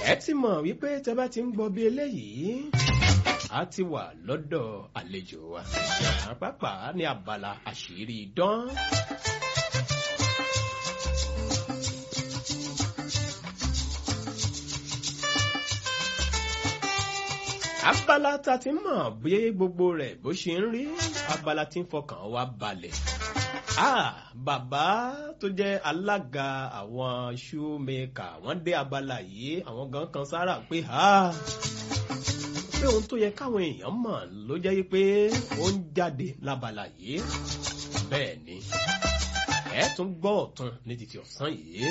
ẹ ti mọ̀ wípé tẹ bá ti ń gbọ́ bí eléyìí a ti wà lọ́dọ̀ àlejò wa pápá ní abala àṣírí idán. abala ta ti mọ̀ bí gbogbo rẹ̀ bó ṣe ń rí abala tí ń fọkàn wa balẹ̀. Ah, bàbá tó jẹ́ alága àwọn shoemaker wọ́n dé abala yìí àwọn gan kan sára pé ah, pé ohun tó yẹ káwọn èèyàn mọ̀ ló jẹ́ pé ó ń jáde lábala yìí bẹ́ẹ̀ ni ẹ tún gbọ́ ọ̀tún ní títí ọ̀sán yìí.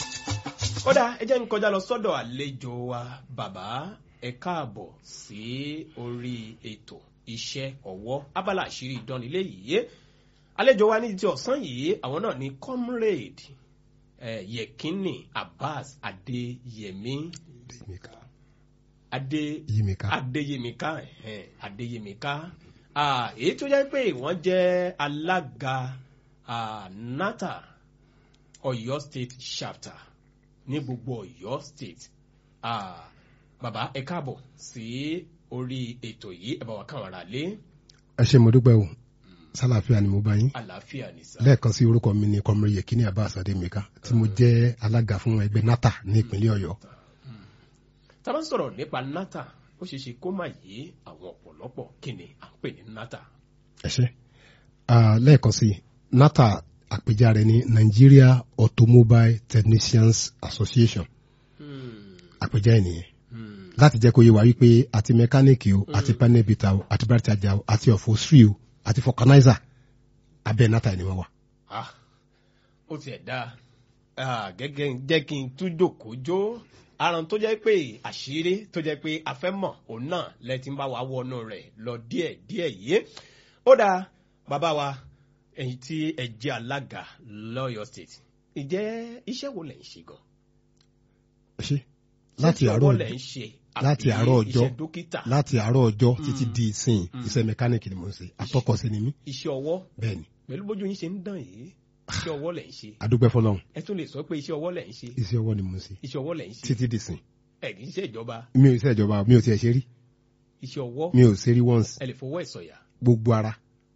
kódà ẹ jẹ́ ń kọjá lọ sọ́dọ̀ àlejò wa bàbá ẹ káàbọ̀ sí orí ètò iṣẹ́ ọwọ́ abala àṣírí ìdánilé yìí àlejò wa ní ti ọ̀sán yìí àwọn náà ní comrade eh, yekini abbas adeyemi Yimika. ade Yimika. adeyemika eh, adeyemika ah, èyí tó jẹ́ pé wọ́n jẹ́ alága ah, nata ọ̀yọ́ state chapter ní gbogbo ọ̀yọ́ state ah, bàbá ẹ káàbọ̀ sí orí ètò yìí ẹ bá wa káwọn ará lé ẹ ṣe mo dúpẹ́ o sálàáfíà ni mo bá yín àlàáfíà ní sá. lẹ́ẹ̀kan sí orúkọ mi ni kọmọrin yekini abbas ademika tí mo jẹ́ alága fún ẹgbẹ́ nata ní ìpínlẹ̀ ọ̀yọ́ tá a bá ń sọ̀rọ̀ nípa nata ó ṣeé ṣe kó má yé àwọn ọ̀pọ̀lọpọ̀ kí ni à ń pè ní nata. ẹ ṣe Ah, lẹ́ẹ̀kan sí nata àpèjá rẹ̀ ní nigeria automobile technicians association àpèjá ẹ̀ nìyẹn láti jẹ́ kó yé wa wípé àti mẹkáníìkì o àti panel beater o àti baritaja o àti upholstery o àti vulcanizer abẹ́ nata ni wọ́n wà. Ah, ó tiẹ̀ dáa Ah, gẹ́gẹ́ jẹ́ kí n tún jòkó jó aràn tó jẹ́ pé àṣírí tó jẹ́ pé a fẹ́ mọ̀ òun náà lẹ ti ń bá wa wọnú rẹ̀ lọ díẹ̀ díẹ̀ yìí ó dáa bàbá wa ẹ̀yin tí ẹ jẹ́ alága lọ́yọ̀ state ìjẹ́ iṣẹ́ wo lẹ̀ ń ṣe gan? ẹ ṣe láti Iṣẹ́ àárọ̀ ọwọ́ lẹ̀ ń ṣe láti àbí àárọ̀ ọjọ́ iṣẹ́ dókítà láti àárọ̀ ọjọ́ títí di ìsìn iṣẹ́ mẹkáníìkì ni mo ń ṣe atọ́kọ̀ṣe ni mí iṣẹ́ ọwọ́ bẹ́ẹ̀ ni pẹ̀lú bójú yín ṣe ń dàn yìí iṣẹ́ ọwọ́ lẹ̀ ń ṣe adúpẹ́ fọlọ́run ẹ tún lè sọ pé iṣẹ́ ọwọ́ lẹ̀ ń ṣe iṣẹ́ ọwọ́ ni mo ń ṣe iṣẹ́ ọwọ́ lẹ̀ ń ṣe títí di ìsìn ẹ kì í ṣe ìjọba mi ò iṣẹ́ ìjọba mi ò tiẹ̀ ṣe rí iṣẹ́ ọwọ́ mi ò ṣe rí once ẹ lè fọwọ́ ẹ̀ sọ̀yà. gbogbo ara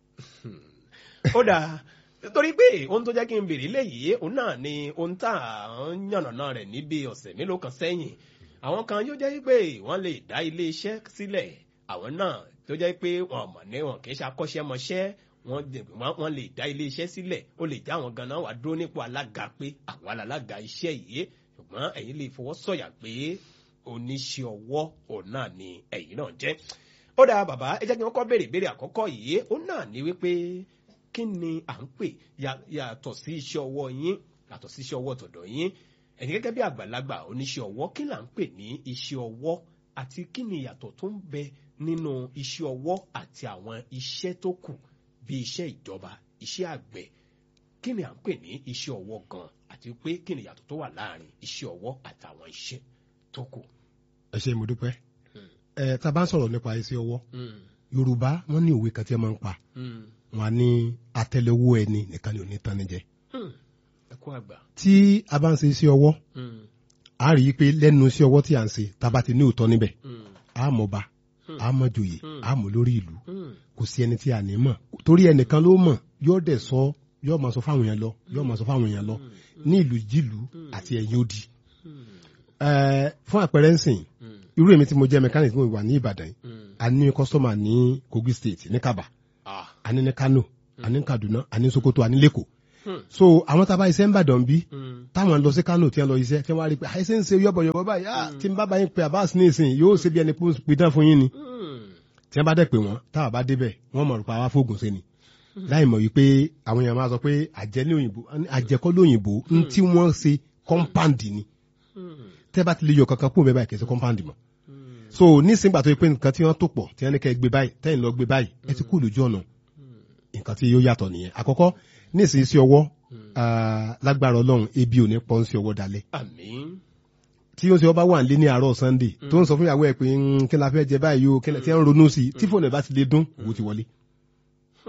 ó dáa torí pé ohun tó jẹ́ kí n bèrè léyìí òun náà ni ohun tá à ń yànnàná rẹ̀ níbi ọ̀sẹ̀ mélòó kan sẹ́yìn àwọn kan yóò jẹ́ pé wọ́n lè dá ilé iṣẹ́ sílẹ̀ àwọn náà tó jẹ́ pé wọn mọ̀ ní wọn kì í ṣe akọ́ṣẹ́mọṣẹ́ wọ́n dẹ̀- wọ́n- wọ́n lè dá ilé iṣẹ́ sílẹ̀ ó lè já àwọn ganan wà dúró nípò alága pé àwọn alága iṣẹ́ yìí ṣùgbọ́n ẹ̀yin lè fọwọ́ sọ̀yà pé oníṣẹ́ ọwọ́ òun náà ni ẹ̀yin náà jẹ́ ó dáa bàbá ẹ jẹ́ kí wọ́n kọ́ béèrè ìbéèrè àkọ́kọ́ yìí ó náà ní wípé kí ni à ń pè ya- yàtọ̀ sí iṣẹ́ ọwọ́ yín yàtọ̀ sí iṣẹ́ ọwọ́ tọ̀dọ̀ yín ẹ̀yin gẹ́gẹ́ bí àgbàlagbà oníṣẹ́ ọwọ́ kí là ń pè ní iṣẹ́ ọwọ́ àti kí ni ìyàtọ̀ tó ń bẹ nínú iṣẹ́ ọwọ́ àti àwọn iṣẹ́ tó kù bí iṣẹ́ ìjọba iṣẹ́ àgbẹ̀ kí ni à ń pè ní iṣẹ́ ọwọ́ gan àti pé kí ni ìyàtọ̀ tó wà láàrin iṣẹ́ ọwọ́ àtàwọn iṣẹ́ tó kù. ẹ ṣe mo dúpẹ́ ẹ tá a bá ń sọ̀rọ̀ nípa iṣẹ́ ọwọ́ Mm, yorùbá wọ́n ní òwe kan tí wọ́n máa ń pa mm, wọ́n á ní àtẹ́lẹwọ́ ẹni nìkan ni ò ní tán ní jẹ mm. ẹ kú àgbà. tí a bá ń ṣe iṣẹ́ ọwọ́ Mm, a rí i pé lẹ́nu iṣẹ́ ọwọ́ tí à ń ṣe tá a bá ti ní òótọ́ níbẹ̀ mm, a mọ̀ ba a mọ̀ joyè Hmm. a mọ̀ lórí ìlú mm. kò sí ẹni tí a ní mọ̀ torí ẹnìkan ló mọ̀ yóò dẹ̀ sọ yóò máa sọ fáwọn èèyàn lọ yóò máa sọ fáwọn èèyàn lọ ní ìlú jìlú àti ẹ̀yìn odi. Ẹ, fún àpẹẹrẹ ń sìn irú èmi tí mo jẹ́ mẹkáníkì tí mo wà ní Ìbàdàn yìí a ní kọ́sọ́mà ní Kogi state ní Kaba Ah, a ní ní Kano a ní Kaduna a ní Sokoto a ní Lẹ́kọ̀ọ́ Hmm. so àwọn tá a bá iṣẹ́ ń bàdàn bí mm, táwọn lọ sí Kano tí wọ́n lọ iṣẹ́ tí wọ́n á rí i pé àìsí ń ṣe yọ̀bọ̀yọ̀bọ̀ báyìí ah, tí n bá bá yín pé Abbas ní ìsìn yóò ṣe bí ẹni pé ó ń pidán fún yín ni mm. tí wọ́n bá dẹ̀ pé wọ́n táwọn bá débẹ̀ wọ́n mọ̀ nípa wá fóògùn sí ni láì mọ̀ wípé àwọn èèyàn máa sọ pé àjẹ́ ní òyìnbó àjẹkọ́ lóyìnbó ń tí wọ́n ṣe kọ́ńpáǹdì ni tẹ́ bá ti lè yọ kankan kúrò bẹ́ẹ̀ báyìí kì í ṣe kọ́ńpáǹdì mọ́ so nísìnyí gbà tó yẹ pé nǹkan tí wọ́n tó pọ̀ tí wọ́n ní kẹ́ ẹ gbé báyìí tẹ́yìn lọ gbé báyìí ẹ ti kú lójú ọ̀nà nǹkan tí yóò yàtọ̀ nìyẹn àkọ́kọ́ nísìnyí sí ọwọ́ ah, lágbára ọlọ́run ebi ò ní pọ́n sí ọwọ́ dalẹ̀ àmín tí ó ń ṣe ọba wà nílé ní àárọ̀ sunday tó ń sọ fún ìyàwó ẹ̀ pé "Mm, kí la fẹ́ jẹ báyìí o kí la- tí wọ́n ń ronú sí i tí fóònù ẹ̀ bá ti lè dún owó ti wọlé.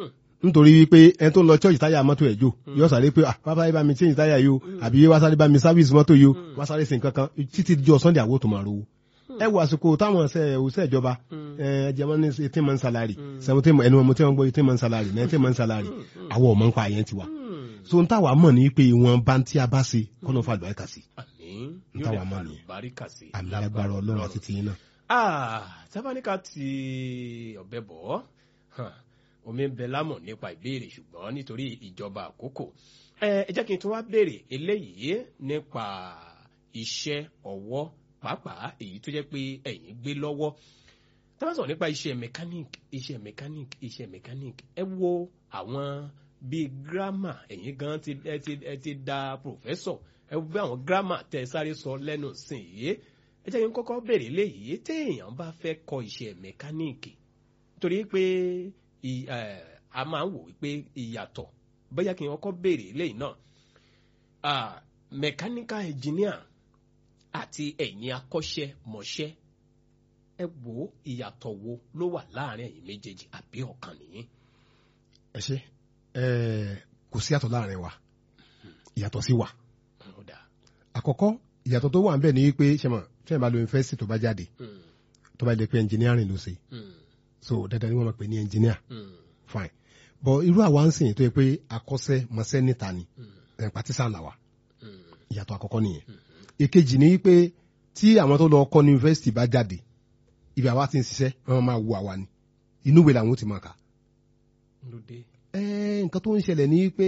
nítorí wípé ẹni tó ń lọ church táyà mọ́tò ẹ̀ jò yóò sáré pé ah bàbá ibà mi change táyà yìí o àbí wá sáré bá mi service mọ́tò yìí o wá sáré sí nǹkan kan títí jọ sunday àwọ̀ tó máa rówó ẹ wo àsìkò táwọn ọ̀sẹ̀ òṣìṣẹ́ ìjọba ẹ jẹmọ́ ní eighteen month salary seventeen ẹnu ọmọ tí wọ́n gbọ́ eighteen month salary nineteen month salary àwọn ọmọ nǹkan àyẹn ti wà so n táwa mọ̀ ní pé ìwọ̀n bá ń tí a bá ṣe kọ́nà fún àlùbáríkà sí àmín N yóò táwa lè mọ̀ fa nìyẹn. àlùbáríkà sí àmì agbára ọlọ́run àti tìyín náà. Ah, tábánikà ti ọ̀bẹ bọ̀ ọ́ omi ń bẹ lámọ̀ nípa ìbéèrè ṣùgbọ́n nítorí ìjọba àkókò ẹ ẹ jẹ́ kí n tún wá béèrè eléyìí nípa iṣẹ́ ọwọ́ pàápàá èyí tó jẹ́ pé ẹ̀yin gbé lọ́wọ́ tá bá sọ̀rọ̀ nípa iṣẹ́ mechanic iṣẹ́ mechanic iṣẹ́ mechanic ẹ wo àwọn bíi gírámà ẹ̀yin gan ti ẹ ti ẹ ti da professor ẹ wo bí àwọn gírámà tẹ sáré sọ lẹ́nu sìn yìí ẹ jẹ́ kí n kọ́kọ́ béèrè léyìí téèyàn bá fẹ́ kọ́ iṣẹ́ mẹkáníìkì torí pé ì- ẹ̀, a máa ń wò wípé ìyàtọ̀ bóyá kí n kọ́kọ́ béèrè léyìí náà Ah, mechanical engineer àti ẹ̀yin akọ́ṣẹ́mọṣẹ́ ẹ wo ìyàtọ̀ wo ló wà láàrin ẹ̀yin méjèèjì àbí ọ̀kan nìyí. ẹ ṣe ẹ kò sí àtọ̀ láàrin wa ìyàtọ̀ sí wa Ó dáa. àkọ́kọ́ ìyàtọ̀ tó wà ń bẹ̀ ní pé ṣẹmọ̀ fẹ́ẹ̀ bá lo yunifásitì tó bá jáde Mm, tó bá jẹ́ pé engineering ló ṣe mm, so dandan ni wọ́n máa pè ní engineer mm, fine but irú àwa ń sìn tó yẹ pé akọ́ṣẹ́ mọṣẹ́ níta ni ẹ̀ pàtísà là wà mm, ìyàtọ̀ àkọ́kọ́ nìyẹn èkejì ni pé tí àwọn tó lọ kọ́ ní yunifásitì bá jáde ibi àwa ti ń ṣiṣẹ́ wọ́n máa wo àwa ni inú ìwé làwọn ó ti máa kà ló dé. ẹ nǹkan tó ń ṣẹlẹ̀ ní pé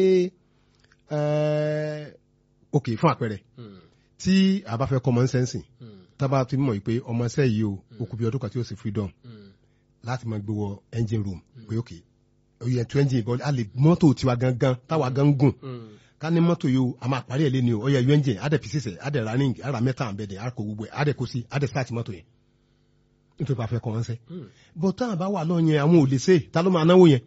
ẹ ok fún àpẹẹrẹ Mm, tí a bá fẹ́ kọ́ ọmọ ń sẹ́nsìn mm, tábà ti mọ̀ pé ọmọ ṣẹ́ yìí o ó kú bí ọdún kan tí ó sì freedom mm, láti máa gbé wọ engine room pé ok oyè tó engine bọ́ a lè mọ́tò tiwa gangan táwa gan gùn mm, ká ní mọ́tò yìí o a máa parí ẹ̀ lé ní o ọyẹ yọ engine á dẹ̀ fi sísẹ̀ á dẹ̀ running á ra mẹ́ta àbẹ̀dẹ̀ á kó gbogbo ẹ̀ á dẹ̀ kó sí á dẹ̀ start mọ́tò yẹn nítorí pé a fẹ́ kọ́ wọn sẹ́ mm, bọ́ táwọn bá wà lọ́ yẹn àwọn ò lè ṣe ta ló máa náwó yẹn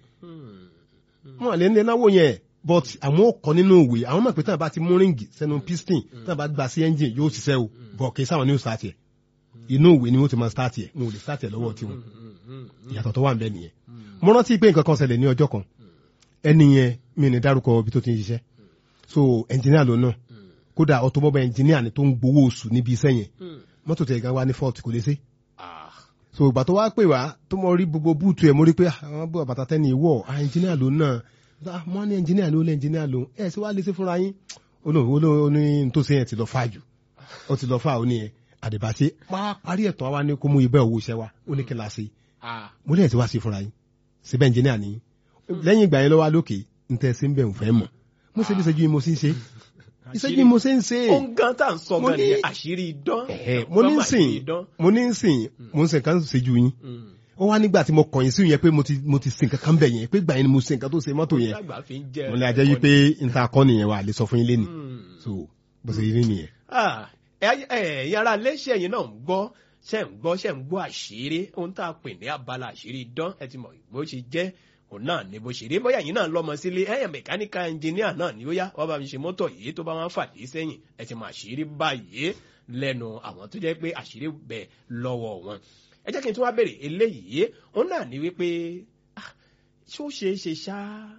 mm. wọn lè ní náwó yẹn but àwọn ò kọ́ nínú òwe àwọn mọ̀ pé táwọn bá ti mú ríǹgì sẹ́nu piston táwọn bá gba sí engine yóò ṣiṣẹ́ o bọ̀ kì í sáwọn ní o start yẹ inú òwe ni wọ́n ti máa start yẹ wọn ò lè start yẹ lọ́wọ́ tiwọn ìyàtọ̀ tó wà ń bẹ nìyẹn mo rántí pé nǹkan kan ṣẹlẹ̀ ní ọjọ́ kan ẹni yẹn mi ní dárúkọ ibi tó ti ń ṣiṣẹ́ so engineer ló náà kódà automobile engineer ni tó ń gbowó oṣù níbi iṣẹ́ yẹn mọ́tò tẹ̀ gan wa ní fault kò lè ṣe Ah, so ìgbà tó wá pè wá tó mọ rí gbogbo búùtù ẹ̀ mo rí pé ah, àwọn bú àbàtà tẹ́ni ìwọ̀ ah engineer ló náà ah wọ́n ní engineer ló lé engineer ló ẹ̀ sí wàá lè ṣe fúnra yín olóhùn olóhùn tó ṣe yẹn ti lọ fà jù ó ti lọ fà ó ní yẹn àdìbàṣe parí ẹ̀tàn wa ní kó mú ibẹ̀ owó iṣẹ́ wa ó ní kí la ṣe ah, mo lẹ́yìn tí wàá ṣe fúnra yín síbẹ̀ engineer ni lẹ́yìn ìgbà yẹn lọ́wọ́ lókè ń tẹ́ sí ń bẹ̀ ń fẹ́ mọ̀ mo ṣe bí ìṣẹ́jú yìí mo sì ń ṣe ìṣẹ́jú yìí mo ṣe ń ṣe ó ń gan tá à ń sọ Mo gan ní- nìyẹn àṣírí idán. Ẹ̀hẹ́, mo ní Gbọ́mọ̀ sìn àṣírí idán. mo ní sìn mo ń sìn kan ṣèjú yín Mm. ó wá nígbà tí mo kọ̀yìn sí yẹn pé mo ti mo ti sin kankan bẹ̀ yẹn pé gbà yẹn ni mo sin nǹkan tó ṣe mọ́tò yẹn Lágbà fi ń jẹ́ mo lè àjẹ́ yí pé n ta kọ́ nìyẹn wà lè sọ fún yín lénìí Mm. so bó ṣe rí nìyẹn. Ah, ẹ- ẹ- ẹ̀yin ará iléeṣẹ́ yìí náà ń gbọ́ ṣe ń gbọ́ ṣe ń gbọ́ àṣírí ohun tá a pè ní abala àṣírí idán ẹ ti mọ̀ bó ṣe jẹ́ òun náà ni bó ṣe rí bóyá ẹ̀yin náà lọ́mọ sílé ẹ̀yàn mẹkáníkà ẹnjìníà náà ni ó yá wọ́n bá mi ṣe mọ́tò yìí tó bá wọn fàdí sẹ́yìn ẹ ti mọ̀ àṣírí báyìí lẹ́nu àwọn tó jẹ́ pé àṣírí bẹ̀ lọ́wọ́ wọn ẹ jẹ́ kí n tún wá béèrè eléyìí òun náà ni wípé ah, ṣó ṣeé ṣe ṣá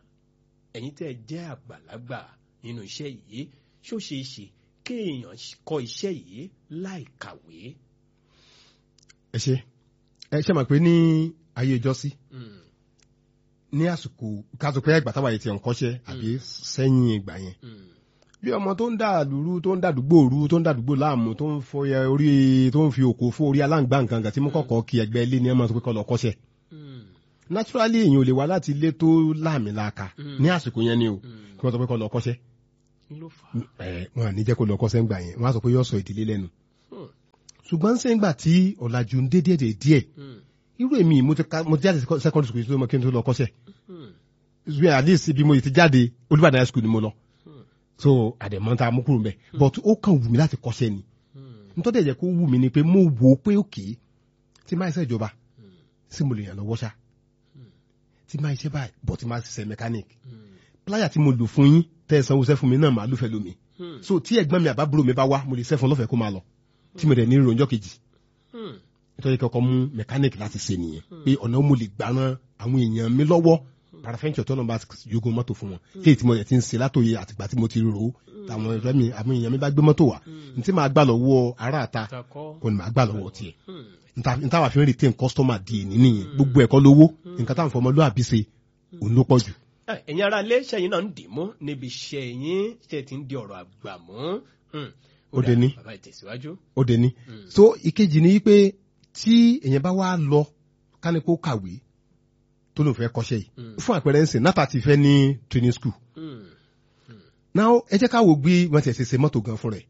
ẹ̀yin tẹ́ ẹ jẹ́ àgbàlagbà nínú iṣẹ́ yìí ṣó ṣeé ṣe kéèyàn kọ́ iṣẹ́ yìí láì kàwé. ẹ ṣe ẹ ṣe mọ̀ pé ní ayé ìjọsí ní àsìkò káàtó pé ẹgbà táwa yìí ti ń kọ́ṣẹ́ àbí sẹ́yìn ìgbà yẹn bí ọmọ tó ń dà lúrú tó ń dàdúgbò rú tó ń dàdúgbò láàmú tó ń fọyẹ orí tó ń fi òkò fún orí aláǹgbá nǹkan kan tí mo kọ́kọ́ kí ẹgbẹ́ ilé ní ọmọ tó pé kọ́ lọ kọ́ṣẹ́ naturally èèyàn ò lè wá láti ilé tó láàmì láàka ní àsìkò yẹn ni o kí wọ́n sọ pé kọ́ lọ kọ́ṣẹ́ kí ló fà á. ẹ wọn à ní jẹ́ kó lọ kọ́ṣẹ́ ńgbà yẹn wọ́n á sọ pé yóò sọ ìdílé lẹ́nu Hmm. ṣùgbọ́n ṣé ńgbà tí ọ̀làjú ń dé díẹ̀ díẹ̀ irú èmi mo ti ka- mo ti jáde secondary school tó mọ kí n tó lọ kọ́ṣẹ́ ṣùgbọ́n at least bí mo ti jáde Olúbàdàn high school ni mo lọ so àdèmọ́ta amúkúrò mbẹ but ó kàn wù mí láti kọ́ṣẹ́ ni nítorí ẹ̀jẹ̀ kó wù mí ni pé mo wò ó pé òkè tí máa ṣe ìjọba sí mo lè yàn lọ́wọ́ ṣá tí máa ṣe báyìí but tí máa ṣiṣẹ́ mechanic pláyà tí mo lò fún yín tẹ́ ẹ sanwó-ṣẹ́ fún mi náà màá lùfẹ́ lómi so tí ẹ̀gbọ́n mi àbábúrò mi bá wá mo lè ṣẹ́ fún lọ́fẹ̀ẹ́ kó máa lọ tí mo dẹ̀ ní ìròyìn ọjọ́ kejì nítorí kọ́kọ́ mú mechanic láti ṣe nìyẹn pé ọ̀nà mo lè gbà ran àwọn èèyàn mi lọ́wọ́ parafẹ́ńtì ọ̀tọ́ náà bá jogun mọ́tò fún wọn léyìí tí mo yẹ ti ń ṣe látòye àtìgbà tí mo ti rò ó táwọn ẹ̀rọ mi àwọn èèyàn mi bá gbé mọ́tò wá ní tí màá gbà lọ́wọ́ aráàta takọ́ kò ní màá gbà lọ́wọ́ tiẹ̀ níta wà fi ń retain customer di èní nìyẹn gbogbo ẹ̀kọ́ lówó nǹkan táwọn fọmọlúwàbí ṣe òun ló pọ̀ jù. ẹ̀yin ara ilé ṣẹ́yìn náà ń dì mú níbi iṣẹ́ yín ṣe ti ń di ọ̀rọ̀ àgbà mú. Hmm. Ó dé ní. bàbá ìtẹ̀síwájú. ó dé ní. so ìkejì ni pé tí èèyàn bá wá lọ kánípò kàwé tó lóun fẹ́ kọ́ṣẹ́ yìí fún àpẹẹrẹ ń sìn náà ti fẹ́ ní training school Hmm. now ẹ jẹ́ ká wo gbé wọ́n ti ẹ̀ ṣe ṣe mọ́tò gan fún rẹ̀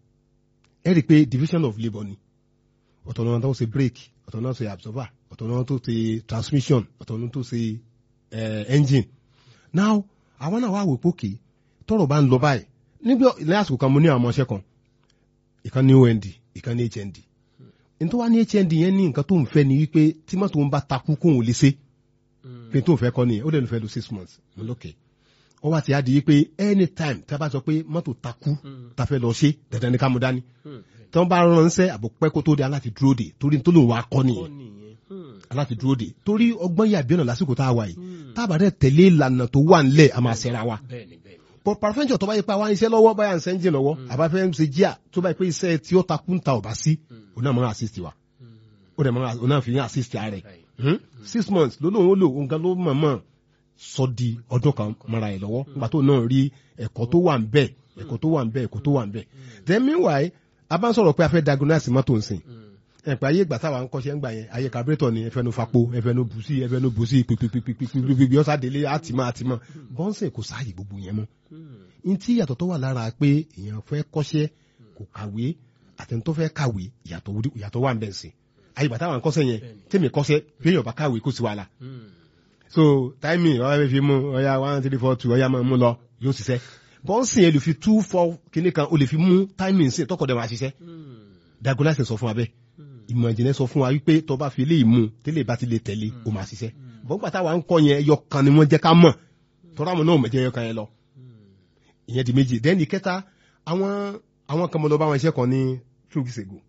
ẹ rí i pé division of labour ni ọ̀tọ̀ náà tó ṣe brake ọ̀tọ̀ náà ṣe absorber ọ̀tọ̀ náà tó ṣe transmission ọ̀tọ̀ náà tó ṣe eh, engine now àwọn náà wá wò pé òkè tọrọ bá ń lọ báyìí níbi ilé àsìkò kan mo ní àwọn ọmọọṣẹ́ kan ìkan ní ond ìkan ní hnd nítorí wá ní hnd yẹn ní nǹkan tó ń fẹ́ ni wípé tí mọ́tò ń bá takú kóun lè ṣe pé tó ń fẹ́ kọ́ nìyẹn ó dẹ̀ ń fẹ́ lo six months mo lókè ó wá ti á di wípé anytime tí a bá sọ pé mọ́tò takú ta fẹ́ lọ ṣe dandan ní ká mú dání Hmm. tí wọ́n bá ránṣẹ́ àbò pẹ́ kó tó di aláti dúró de torí tó lòun wá kọ́ ó nìyẹn nìyẹn. Hmm. aláti dúró de torí ọgbọ́n yà bí ọ̀nà lásìkò tá a wà yìí tábà dẹ̀ tẹ̀lé ìlànà tó wà ńlẹ̀ a máa ṣẹra wa bẹ́ẹ̀ni bẹ́ẹ̀ni. but parafẹ́ńtì ọ̀tọ́ bá yẹ pé àwa ń iṣẹ́ lọ́wọ́ báyà ń ṣe ń jìn lọ́wọ́ àbáfẹ́ ń ṣe jíà tó bá yẹ pé iṣẹ́ tí ó takú ń ta ọ̀bá sí òun náà máa assist wa ó dẹ̀ máa òun náà fi yín assist ara rẹ̀ Hmm? six months ló lóun ó lò òun gan ló mọ̀ mọ̀ sọ di ọdún kan mara ẹ̀ lọ́wọ́ nígbà tó náà rí ẹ̀kọ́ tó wà ń bẹ̀ ẹ̀kọ́ tó wà ń bẹ̀ ẹ̀kọ́ tó wà ń bẹ̀ then meanwhile a bá ń sọ̀rọ̀ pé a fẹ́ diagnose mọ́tò ń sìn ẹ̀pẹ́ ayé ìgbà táwa ń kọ́ṣẹ́ ń gbà yẹn ayé carburetor ni ẹfẹ́nu fapo ẹfẹ́nu bùsí ẹfẹ́nu bùsí pípípípípípípí ọ̀sá délé àtìmọ́ àtìmọ́ bọ́ńsẹ̀ kò sáàyè gbogbo yẹn mọ́ n tí ìyàtọ̀ tó wà lára pé èèyàn fẹ́ kọ́ṣẹ́ kò kàwé àtẹni tó fẹ́ kàwé ìyàtọ̀ wúdi- ìyàtọ̀ wà ń bẹ̀ sí ayé ìgbà táwa ń kọ́ṣẹ́ yẹn tèmi kọ́ṣẹ́ béèyàn bá kàwé kó sí wàhálà Hmm. so timing ọ̀yà fẹ́ fi mú ọ̀yà one three four two ọ̀yà máa mú lọ yóò ṣiṣẹ́ bọ́ńsìn yẹn lè fi two four kíní kan o lè fi mú timing sí tọkọ̀dẹ̀ máa ṣiṣẹ́ Hmm. diagolase sọ fún wa bẹ́ẹ̀ ìmọ̀ ìjìnlẹ̀ sọ fún wa wípé tó bá fi eléyìí mú tẹ́lẹ̀ bá ti lè tẹ̀lé o máa ṣiṣẹ́ bọ́n gbà táwa ń kọ́ yẹn ẹyọ kan ni wọ́n jẹ́ ká mọ̀ tọ́ra àwọn náà mọ̀ jẹ́ ẹyọ kan yẹn lọ ìyẹn di méjì dẹ́ni kẹta àwọn àwọn kan mọ̀ lọ bá wọn iṣẹ́ kan ní two weeks ago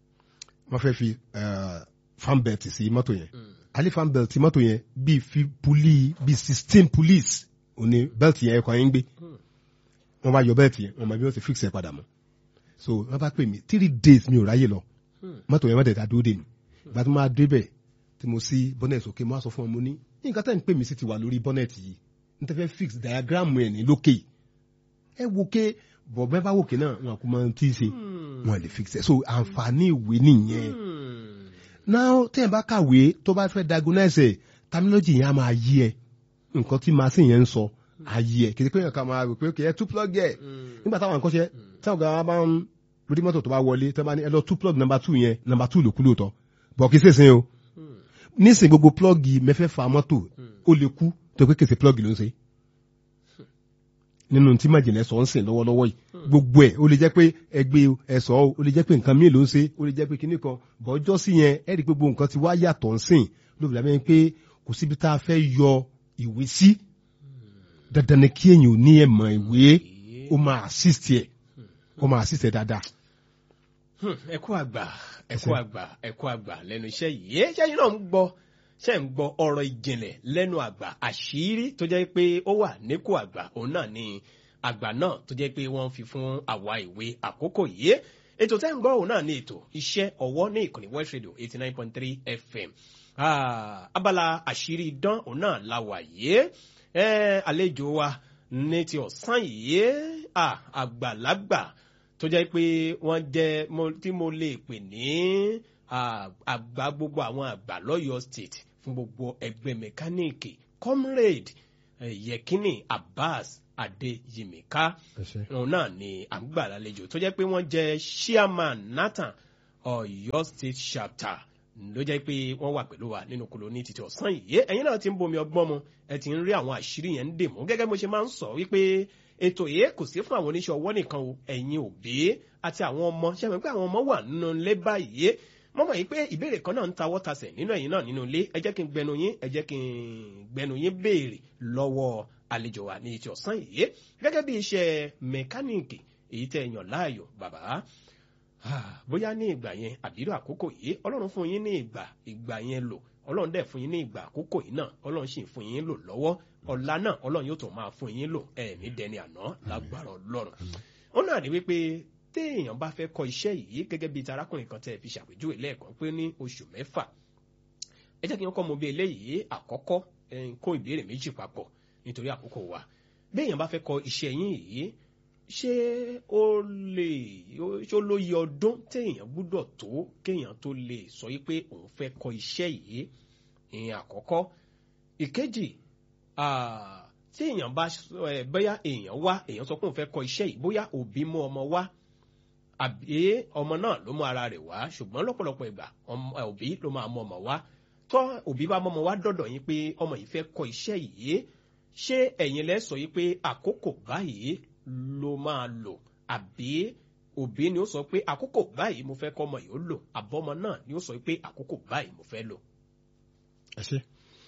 wọ́n fẹ́ fi eh, fan belt sí mọ́tò yẹn alẹ́ fan belt mọ́tò yẹn bíi fi puli bíi sixteen police òní belt yẹn ẹ̀kọ́ yẹn ń gbé wọ́n bá yọ belt yẹn wọ́n mọ bí wọ́n ti fix ẹ̀ padà mọ́ so wọ́n bá pè mí three days mi ò ráyè lọ mọ́tò yẹn má dẹ̀ ta dúró dè mí ìgbà tí mo máa débẹ̀ tí mo sí bonnet òkè mo á sọ fún ọ mo ní nǹkan tẹ́ ń pè mí sí ti wà lórí bonnet yìí n tẹ́ fẹ́ fix diagram ẹ̀ ní lókè ẹ wo ké bọ̀bẹ́ bá wòkè náà wọn kò mọ tí ì ṣe wọn lè fix ẹ̀ so àǹfààní ìwé nìyẹn Hmm. now tẹ́ ẹ̀ bá kàwé tó bá fẹ́ diagnose ẹ̀ terminology yẹn á máa yí ẹ nǹkan tí machine yẹn ń sọ á yí ẹ kìí pé yẹn ká máa rò pé kìí ẹ tú plug ẹ nígbà táwọn nǹkan ṣe táwọn ọ̀gá bá ń lórí mọ́tò tó bá wọlé tó bá ní ẹ lọ tú plug number two yẹn number two lòkú lóòótọ́ bọ̀ kìí sèse o nísìn gbogbo plug mẹ́fẹ̀ẹ̀fà mọ́tò ó lè kú tó pé kèsè plug ló ń ṣe nínú tí májèlé sọ ń sìn lọ́wọ́lọ́wọ́ yìí gbogbo ẹ̀ ó lè jẹ́ pé ẹgbẹ́ ẹ̀sọ́ o ó lè jẹ́ pé nǹkan míì ló ń ṣe ó lè jẹ́ pé kinní kan bọ́jọ́ sí yẹn ẹ̀ rí i pé gbogbo nǹkan ti wá yàtọ̀ ń sìn ló fi dàbí pé kò síbi tá a fẹ́ yọ ìwé sí dandan ni kí èèyàn ò ní ẹ̀mọ̀ ìwé ó máa assist ẹ̀ ó máa assist ẹ̀ dáadáa. Hmm, ẹ kú àgbà ẹ kú àgbà ẹ kú àgbà lẹ́nu iṣẹ́ yìí ṣẹ́yìn náà ń gbọ́ ṣe ń gbọ́ ọ̀rọ̀ ìjìnlẹ̀ lẹ́nu àgbà àṣírí tó jẹ́ pé ó wà níkù àgbà òun náà ni àgbà náà tó jẹ́ pé wọ́n fi fún àwa ìwé àkókò yìí ètò tẹ́ ń gbọ́ òun náà ni ètò iṣẹ́ ọwọ́ ní ìkànnì West Radio eighty nine point three FM Ah, abala àṣírí idán òun náà la wà yìí ẹ àlejò wa ní ti ọ̀sán yìí ah, àgbàlagbà tó jẹ́ pé wọ́n jẹ́ mo- tí mo lè pè ní ah, àgbà gbogbo àwọn àgbà lọ́yọ̀ state fún gbogbo ẹgbẹ́ mẹkáníìkì comrade eh, yekini abbas adeyimika òun náà ni à ń gbà lálejò tó jẹ́ pé wọ́n jẹ́ chairman nathan ọ̀yọ́ state chapter ló jẹ́ pé wọ́n wà pẹ̀lú wa nínú kolo ní títí ọ̀sán yìí ẹ̀yin náà ti ń bomi ọgbọ́n mu ẹ ti ń rí àwọn àṣírí yẹn ń dè mú gẹ́gẹ́ bí mo ṣe máa ń sọ wípé ètò yìí kò sí fún àwọn oníṣẹ́ ọwọ́ nìkan o ẹ̀yin òbí àti àwọn ọmọ ṣe mọ̀ pé àwọn ọmọ wà nínú ilé báyìí mo mọ̀ yìí pé ìbéèrè kan náà ń tawọ́ tasẹ̀ nínú ẹ̀yin náà nínú ilé ẹ jẹ́ kí n gbẹnu yín ẹ jẹ́ kí n gbẹnu yín béèrè lọ́wọ́ àlejò wa ní ti ọ̀sán yìí gẹ́gẹ́ bí iṣẹ́ mẹkáníìkì èyí tẹ́ ẹ yàn láàyò bàbá bóyá ní ìgbà yẹn àbírò àkókò yìí ọlọ́run fún yín ní ìgbà ìgbà yẹn lò ọlọ́run dẹ̀ fún yín ní ìgbà àkókò yìí náà ọlọ́run sì ń fún yín lò lọ́wọ́ ọ̀la náà ọlọ́run yóò tún máa fún yín lò ẹ̀ẹ̀ní dẹni àná lágbára ọlọ́run ó náà ní wípé téèyàn bá fẹ́ kọ́ iṣẹ́ yìí gẹ́gẹ́ bíi tarákùnrin kan tẹ́ ẹ fi ṣàpèjúwe lẹ́ẹ̀kan pé ní oṣù mẹ́fà ẹ jẹ́ kí wọ́n kọ́ mo bí eléyìí àkọ́kọ́ kó ìbéèrè méjì papọ̀ nítorí àkókò wa béèyàn bá fẹ́ kọ́ iṣẹ́ yín yìí ṣé ó lè ṣó lóye ọdún téèyàn gbúdọ̀ tó kéèyàn tó lè sọ yìí pé òun fẹ́ kọ́ iṣẹ́ yìí ìyẹn àkọ́kọ́ ìkejì tí èèyàn bá bóyá èèyàn wá èèyàn sọ pé òun fẹ́ kọ́ iṣẹ́ yìí bóyá òbí mú ọmọ wá àbí ọmọ náà ló mú ara rẹ̀ wá ṣùgbọ́n lọ́pọ̀lọpọ̀ ìgbà òbí ló máa mú ọmọ wá tọ́ òbí bá mọ́mọ wá dọ̀dọ̀ yín pé ọmọ yìí fẹ́ kọ́ iṣẹ́ yìí ṣé ẹ̀yin lẹ́ sọ yìí pé àkókò báyìí ló máa lò àbí òbí ni ó sọ pé àkókò báyìí mo fẹ́ kọ́ ọmọ yìí ó lò àbọ̀mọ náà ni ó sọ pé àkókò báyìí mo fẹ́ lò. ẹ ṣe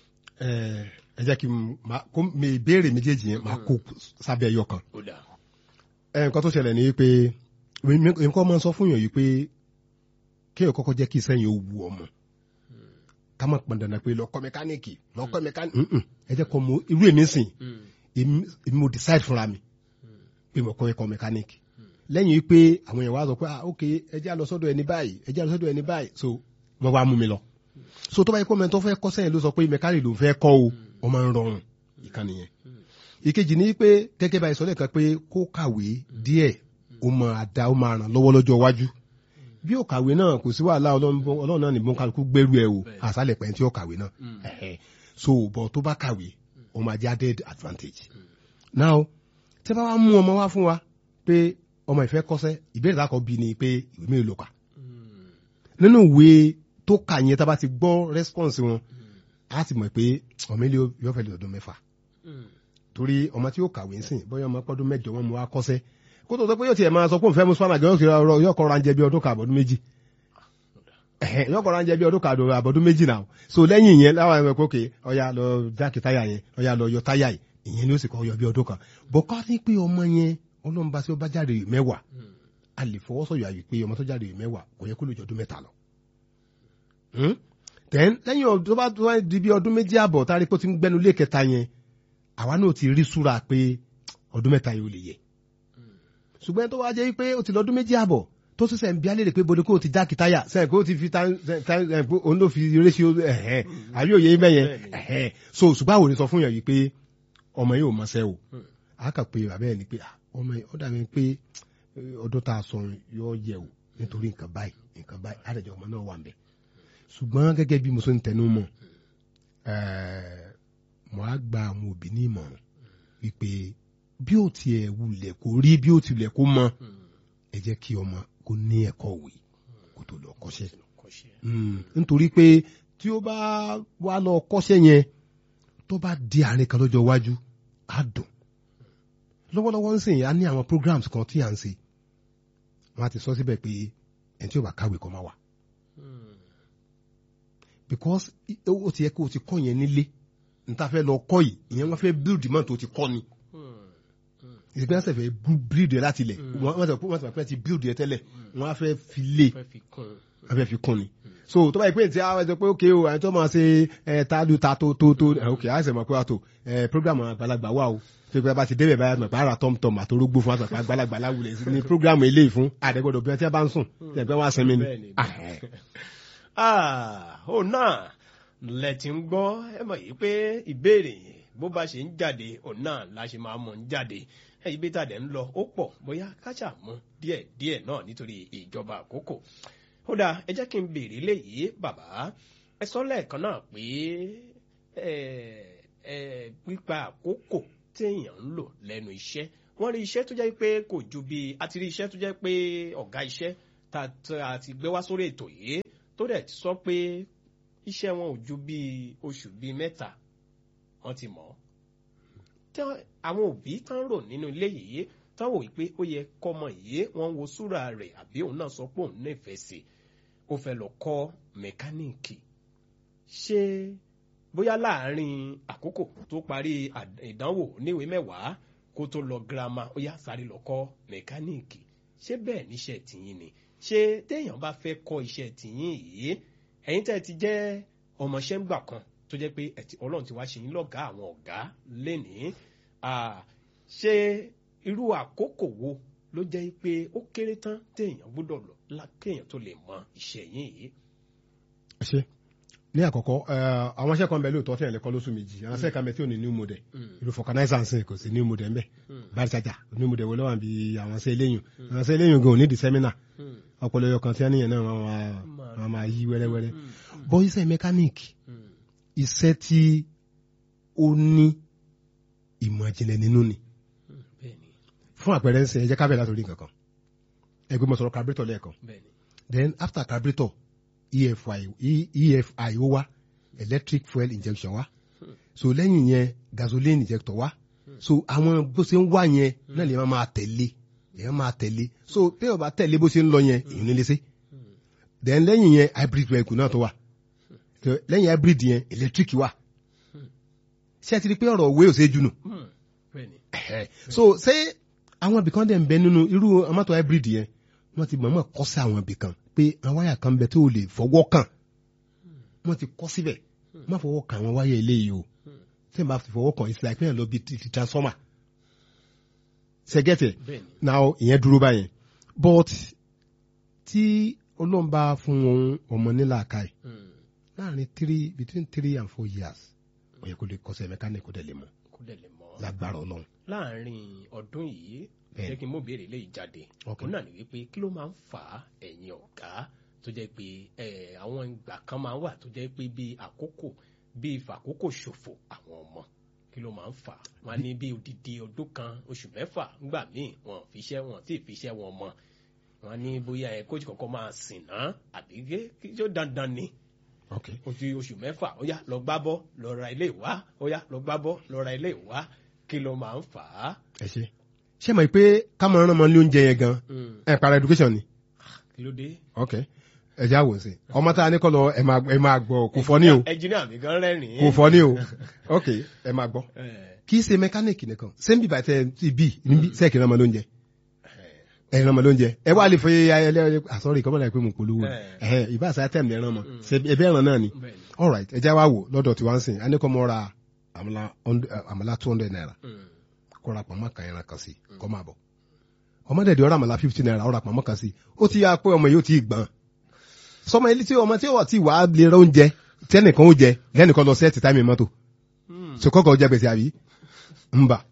ẹ jẹ́ kí n kó mi ìbéèrè méjèèjì yẹn máa kó sábẹ́ ẹyọ kan. ó dà. nǹkan tó ṣẹlẹ̀ ni pé nǹkan máa ń sọ fún yàn yìí pé kéèyàn kọ́kọ́ jẹ́ kí sẹ́yìn ó wu ọmọ ká má pọn dandan pé lọ́kọ́ mẹkáníìkì lọ́kọ́ mẹkáníìkì ẹ jẹ́ kọ́ mo irú èmi sìn èmi mo decide fúnra mi pé mo kọ́ ẹ̀kọ́ mẹkáníìkì lẹ́yìn pé àwọn èèyàn wá sọ pé ah ok ẹ jẹ́ àlọ́ sọ́dọ̀ ẹni báyìí ẹ jẹ́ àlọ́ sọ́dọ̀ ẹni báyìí so wọ́n wá mú mi lọ so tó bá yẹ kó mẹ́tọ́ fẹ́ kọ́ sẹ́yìn ló sọ pé mẹkáníìkì ló fẹ́ kọ́ o ó máa ń rọrùn ìkànnì yẹn ìkejì ni pé gẹ́gẹ́ báyìí sọ lẹ́ẹ̀kan pé kó kàwé díẹ̀ ó máa da ó máa ràn lọ́wọ́ lọ́jọ́ iwájú bí ó kàwé náà kò sí wàhálà ọlọ́run náà nìbọn kálukú gbẹ́rù ẹ̀ o àṣálẹ̀ pẹ̀ntì ó kàwé náà so bọ̀ tó bá kàwé ó máa jẹ́ added advantage now tẹ́ bá wá mú ọmọ wá fún wa pé ọmọ ìfẹ́ kọ́sẹ́ ìbéèrè lákọ̀ bí ni pé ìwé mélòó ló kà nínú ìwé tó kà yẹn tá bá ti gbọ́ response wọn á ti mọ̀ pé ọmọ ilé yóò fẹ́ lè ọdún mẹ́fà torí ọmọ tí ó kàwé ń sìn bóyá ọmọ pọ́dún mẹ́jọ wọn mú wá kọ́sẹ́ kó tó sọ pé yóò tiẹ̀ máa sọ pé òun fẹ́ mú spanner gan yóò kọ́ ra ń jẹ bí ọdún kan àbọ̀dún méjì yóò kọ́ ra ń jẹ bí ọdún kan àbọ̀dún méjì náà so lẹ́yìn ìyẹn láwọn ẹ̀mọ́ pé òkè ọya lọ jákè táyà yẹn ọya lọ yọ táyà yìí ìyẹn ni ó sì kọ́ yọ bí ọdún kan bọ́ ká ní pé ọmọ yẹn ọlọ́run bá sí ó bá jáde mẹ́wàá a lè fọwọ́sọ̀yà yìí pé ọmọ tó jáde mẹ́wàá kò yẹ kó lè jọ ọdún mẹ́ta lọ. then lẹ́yìn ọdún tó bá tó di bí ọdún méjì àbọ̀ tá a rí pé ó ti ń gbẹnu lé kẹta yẹn àwa náà ti rí súra pé ọdún mẹ́ta yìí ò lè yẹ ṣùgbọ́n tó wá jẹ́ pé ó ti lọ́dún méjì àbọ̀ tó tún sẹ̀ ń bí alẹ́ rẹ̀ pé bode kó o ti jákì táyà sẹ́yìn pé ó ti fi òun ló fi réṣíò ẹ̀hẹ́n àbí òye mẹ́yẹn ẹ̀hẹ́n so ṣùgbọ́n àwọn ò ní sọ fún yàn yìí pé ọmọ yìí ò mọṣẹ́ o a kà pé bàbá ẹ̀ ni pé ọmọ yìí ó dàbí pé ọdún tá a sọ yọ yẹ o nítorí nǹkan báyìí nǹkan báyìí àdàjọ ọmọ náà wà ń bẹ ṣùgbọ́n gẹ́gẹ́ bí mo ṣe ń tẹnu mọ́ mo á gba àwọn òbí ní ìmọ̀ràn wípé bí ó tiẹ̀ wulẹ̀ kó rí bí ó tilẹ̀ kó mọ ẹ jẹ́ kí ọmọ kó ní ẹ̀kọ́ òwe kó tó lọ kọ́ṣẹ́ nítorí pé tí ó bá wá lọ kọ́ṣẹ́ yẹn tó bá di àárín kan lọ́jọ́ iwájú á dùn lọ́wọ́lọ́wọ́ ń sìn á ní àwọn programs kan tí à ń ṣe wọ́n á ti sọ síbẹ̀ pé ẹni tí ó bá kàwé kọ́ máa wà because ó ti yẹ kó o ti kọ́ yẹn nílé níta fẹ́ lọ kọ́ yìí ìyẹn wọ́n fẹ́ build mọ́ tó ti kọ́ ni ìsìnkú ẹsẹ̀ fẹ́ build ẹ láti lẹ̀ wọ́n sọ pé wọ́n sọ pé ti build ẹ tẹ́lẹ̀ wọ́n á fẹ́ fi lé wọ́n fẹ́ fi kún ni so tó bá yẹ pé tí a sọ pé ókè o àwọn tó máa ṣe ẹ ta lu ta tó tó tó ókè a sì mọ̀ pé àtò ẹ program àgbàlagbà wà o tó pé bá ti débẹ̀ báyà mọ̀ pé ara tọ́mtọ́m àtorógbó fún àtàkùn àgbàlagbà láwùlẹ̀ sí ni program eléyìí fún àdẹ́gbọ́dọ̀ bí wọ́n ti bá ń sùn tẹ̀ pé wọ́n á sinmi ni. ó náà lẹ ti ń gbọ́ ẹ mọ̀ yìí pé ìbéèrè bó bá ṣe ń jáde òun náà la ṣe máa mọ̀ ń jáde ẹyí bí tàdé ń lọ ó pọ̀ bóyá káṣà mú díẹ̀ díẹ̀ náà nítorí ìjọba àkókò ó dáa ẹ jẹ́ kí n béèrè léyìí bàbá ẹ sọ lẹ́ẹ̀kan náà pé pípa àkókò téèyàn ń lò lẹ́nu iṣẹ́ wọ́n rí iṣẹ́ tó jẹ́ pé kò ju bí àti rí iṣẹ́ tó jẹ́ pé ọ̀gá iṣẹ́ tá a ti gbé wá sórí ètò yìí tó dẹ̀ ti sọ pé iṣẹ́ wọn ò ju bí oṣù bíi mẹ́ta wọ́n ti mọ̀ ọ́ tí àwọn òbí tán rò nínú ilé yìí tán wò pé ó yẹ kọ́mọ yìí wọ́n wo súra rẹ̀ àbí òun náà sọ pé òun nífẹ̀ẹ́ sí ó fẹ́ lọ kọ́ mẹkáníìkì ṣé bóyá láàárín àkókò tó parí ìdánwò níwèé mẹ́wàá kó tó lọ girama ó yá sáré lọ kọ́ mẹkáníìkì ṣé bẹ́ẹ̀ níṣẹ́ tìyín ni ṣé téèyàn bá fẹ́ kọ́ iṣẹ́ tìyín yìí ẹ̀yin tẹ́ ti jẹ́ ọmọọṣẹ́ ńgbà kan tó jẹ́ pé ẹ̀tì ọlọ́run ti wá ṣe yín lọ́gàá àwọn ọ̀gá lénìí ṣé irú àkókò wo ló jẹ́ pé ó kéré tán téèyàn gbọ́dọ̀ lọ kéèyàn tó lè mọ iṣẹ́ yín yìí. ṣe ní àkọ́kọ́ àwọn iṣẹ́ kan bẹ lóòótọ́ tí ẹ̀ lẹ́kọ́ lóṣù méjì àwọn iṣẹ́ kan bẹ tí ò ní new model irú fọkànáísà ń sìn kò sí new model ńbẹ báyìí ṣájà new model wo lọ́wọ́ bí àwọn iṣẹ́ eléyìn àwọn iṣẹ́ eléyìn gan ò ní di sẹ́mínà ọpọlọ yọ kan tí wọ́n níyẹn náà wọ́n máa yí wẹ́rẹ́wẹ́rẹ́ bọ́ iṣẹ́ mẹkáníìkì iṣẹ́ tí ó ní ìmọ̀ ìjìnlẹ̀ nínú ni fún àpẹẹrẹ ń sìn ẹ jẹ́ ká bẹ̀rẹ̀ látòrí nǹkan kan ẹgbẹ́ mo sọ̀rọ̀ carburetor lẹ́ẹ̀kan then after carburetor EFI EFI ó wá electric fuel injection wá so lẹ́yìn yẹn gasoline injector wá so àwọn bó ṣe ń wá yẹn náà lè máa tẹ̀lé èèyàn máa tẹ̀lé so téèyàn bá tẹ̀lé bó ṣe ń lọ yẹn èèyàn nílé sí then lẹ́yìn yẹn hybrid vehicle náà tó wà lẹ́yìn hybrid yẹn electric wà ṣé ẹ ti rí pé ọ̀rọ̀ òwe ò ṣe jù nù so ṣé àwọn ibìkan dẹ̀ ń bẹ nínú irú amátò hybrid yẹn wọ́n ti mọ̀ọ́mọ̀ kọ́ sí àwọn ibìkan pé àwọn wáyà kan bẹ tó lè fọwọ́ kàn wọ́n ti kọ́ síbẹ̀ má fọwọ́ kàn àwọn wáyà eléyìí o tí wọ́n bá fi fọwọ́ kàn ìsìlẹ̀ pé yẹn lọ bí ti transformer ṣẹgẹ́tẹ̀ now ìyẹn dúró báyẹn but tí ọlọ́run bá fún wọn ọmọ nílà káì láàrin three between three and four years ó yẹ kó lè kọ́ṣẹ́ mẹkáníkì kó dẹ̀ lè mọ̀ lágbára ọlọ́run. láàrin ọdún yìí jẹ́ kí n mú béèrè lè jáde òun náà ni wípé kí ló máa ń fà á ẹ̀yin ọ̀gá tó jẹ́ pé àwọn ìgbà kan máa ń wà tó jẹ́ pé bí àkókò bí ìfàkókò ṣòfò àwọn ọmọ kí ló máa ń fà wọn ní bí odidi ọdún kan oṣù mẹ́fà ńgbà míì wọn fiṣẹ́ wọn tí fiṣẹ́ wọn mọ wọn ní bóyá ẹ kóòtù kọ̀ọ̀kan máa sìn náà àbí kí ó dandan ni ó ti oṣù mẹ́fà ó yá lọ gbá bọ́ lọ ra ilé ìwá ó yá lọ gbá bọ́ lọ ra ilé ìwá kí ló máa ń fà á. ẹ ṣe ṣé mọ̀ pé kámọ̀ rán ọmọ ní oúnjẹ yẹn gan ẹ para education ni. kí ló dé. ok ẹ já wò sí ọmọ tá a ní kọ́ lọ ẹ máa gbọ́ kò fọ́ ní o ẹnjìnìá mi gan rẹ́rìn-ín. kò fọ́ ní o ok ẹ máa gbọ́ kì í ṣe mẹkáníìkì nìkan sẹ́ńbì bàtẹ́ ti bì níbi sẹ́ẹ̀kì rán ọmọ lóúnjẹ ẹ rán ọmọ lóúnjẹ ẹ wá lè fẹ́ ayẹlẹ àsọ̀rọ̀ ìkọ́mọ̀lá ìpè mú polówó ìbá àṣà tẹ̀mí ẹ rán ọmọ ẹbí ẹ̀ràn náà ni all right ẹ já wá wò lọ́dọ̀ tí wọ́n ń sìn a ní kọ́ mọ́ ra àmàlà two hundred naira kó ra pàmò kan ẹran kan sí kó máa bọ̀ ọmọdé di ọ̀rọ̀ àmàlà fifty naira ọ̀rọ̀ pàmò kan sí ó ti yá pé ọmọ yìí ó ti gbọ́n sọmọ ilé tí ọmọ tí ó wà tí wàá lè rẹ oúnjẹ tẹnìkan ó jẹ lẹ́nìkan lọ sẹ́ẹ̀tì táìmì mọ́tò sọkọ́kọ́ ọjà gbèsè àbí ń bà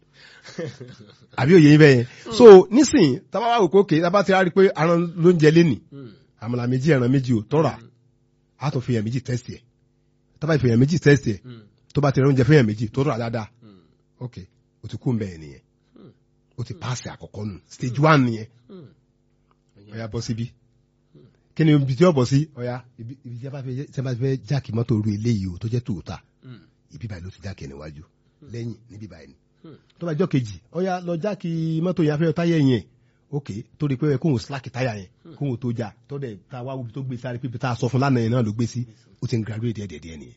àbí òye yín bẹ́yẹn so nísìnyí tábà wà wò kókè tábà ti rárí pé aràn ló ń jẹ lénì àmàlà méjì ẹran méjì ò tọ́ra á tó fi hàn méjì tẹ́sì ẹ̀ tábà fi hàn méjì tẹ́sì ẹ̀ tó bá ti rẹ oúnjẹ fún hàn méjì tó tọ́ra dáadáa ok o ti kú mbẹ́ẹ̀ nìyẹn o ti paasi àkọ́kọ́ nù stage one nìyẹn ọ̀ya bọ́ síbí kí ni ibi tí ó bọ̀ sí ọ̀ya ibi tí a bá fẹ́ jáàkì mọ́tò orí eléyìí o tó jẹ́ tòótà ibi báyìí ló ti jáàkì níwájú lẹ́yìn níbi báyìí ni tó bá jọ́ kejì ọ̀ya lọ jáàkì mọ́tò yẹn afẹ́ táyà yẹn ok tó di pé kóhùn síláàkì táyà yẹn kóhùn tó já tó dẹ̀ ta wá wíbi tó gbé sáré pípi tá a sọ fún lánàá yẹn náà ló gbé sí ó ti ń graduate díẹ̀ díẹ̀ díẹ̀ nìyẹn.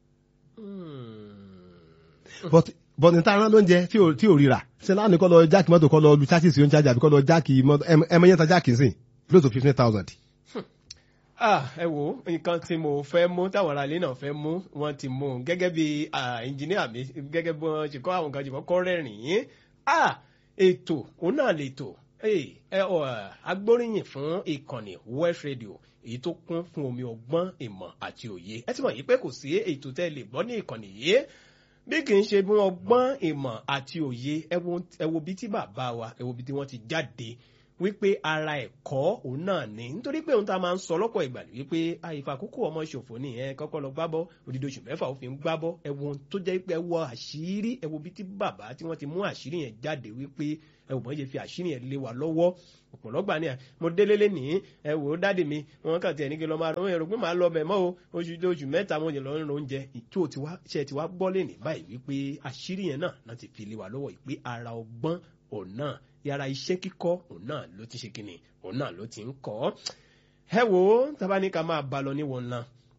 but but ní táwọn ló ń jẹ tí ò ríra ṣe láàánú kọ́ lọ jáàkì mọ́tò kọ́ lọ lu chassis yóò ń chájà àbí kọ́ lọ jáàkì mọ́tò ẹmọ yẹn ta jáàkì sí close to fifteen thousand. ah ẹ wo nǹkan tí mo fẹ́ mú táwọn ará ilé náà fẹ́ mú wọ́n ti mú un gẹ́gẹ́ bí ẹnjìníà mi gẹ́gẹ́ bí wọ́n ṣe kọ́ àwọn kan jùlọ kọ́ rẹ́rìn-ín ah ètò òun náà lè tò ẹ ọ agbóríyìn fún ìkànnì West Radio èyí tó kún fún omi ọgbọ́n ìmọ̀ àti òye ẹ ti mọ̀ yìí pé kò sí ètò tẹ́ lè gbọ́ ní ìkànnì yìí bí kì í ṣe bí wọ́n gbọ́n ìmọ̀ àti òye ẹ wo bí tí bàbá wa ẹ wo bí tí wọ́n ti jáde wípé ara ẹ̀kọ́ òun náà ni nítorí pé òun ta máa ń sọ lọ́pọ̀ ìgbà wípé àìfàkókò ọmọ ṣòfò ni ẹ kọ́kọ́ lọ gbábọ́ odidi oṣù mẹ́fà ó fi ń gbábọ́ ẹ wo ohun tó jẹ́ pé ẹ wo àṣírí ẹ wo bí tí bàbá tí wọ́n ti mú àṣírí yẹn jáde wípé ẹ wò bọ́n ṣe fi àṣírí yẹn lé wa lọ́wọ́ ọ̀pọ̀lọgbà ni mo délé lé nìyí ẹ wò ó dáàdì mi wọn kàn tiẹ̀ ní kí n lọ máa rán èrò pé màá lọ bẹ̀ mọ́ o oṣù tó oṣù mẹ́ta mo yẹ lọ rán oúnjẹ ìtò ṣe ti wá gbọ́ lé ní báyìí wípé àṣírí yẹn náà náà ti fi lé wa lọ́wọ́ ìpè ara ọgbọ́n òun náà yàrá iṣẹ́ kíkọ́ òun náà ló ti ṣe kíni òun náà ló ti ń kọ́ ẹ wò ó tábà ní ká máa bá lọ níwọ̀n ńlá